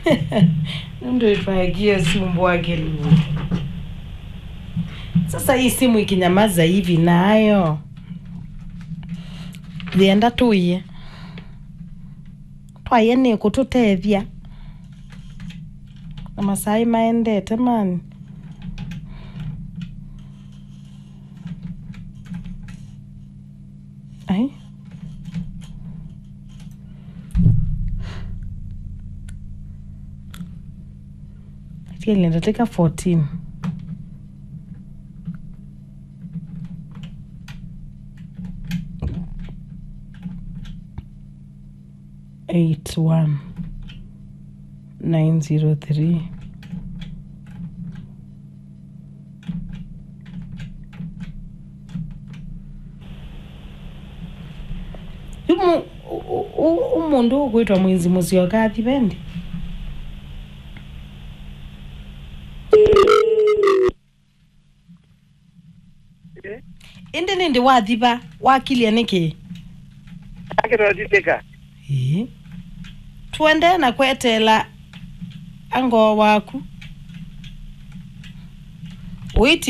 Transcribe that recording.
ndo itwagia simu wake lu sasa hii simu ikinyamaza hivi nayo thienda tuye twaye ni kututethia na masai maendete mani ai iliendateka 14 eight one nine zero three umu u- u- umundu ukwitwa mwizi musio kathi bendi indi nindi wathiva wakilia niki akirotiteka ii tuende na kwetela angoo waku uiti